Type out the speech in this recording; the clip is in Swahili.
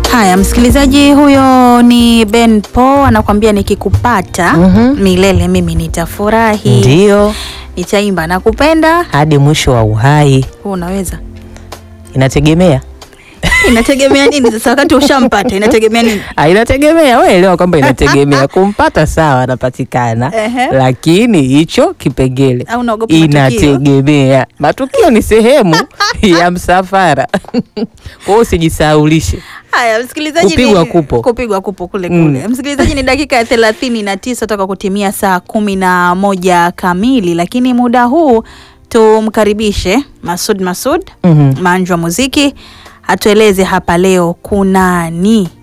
Haya, msikilizaji, huyo ni Ben Paul anakuambia nikikupata Mhm. milele mimi nitafurahi, Ndio, nitaimba nakupenda. hadi mwisho wa uhai. Huu unaweza Inategemea inategemea nini sasa? Wakati ushampata inategemea nini? Ah, inategemea, wewe elewa kwamba inategemea. Kumpata sawa, anapatikana, Ehe. lakini hicho kipengele Au unaogopa matukio? inategemea. Matukio ni sehemu ya msafara, kwa hiyo usijisahaulishe. Haya, msikilizaji, Kupigwa ni- kupo. kupigwa kupo kule Mm. kule. Msikilizaji, ni dakika ya thelathini na tisa toka kutimia saa kumi na moja kamili, lakini muda huu tumkaribishe Masud Masud Mhm. manju wa muziki atueleze hapa leo kunani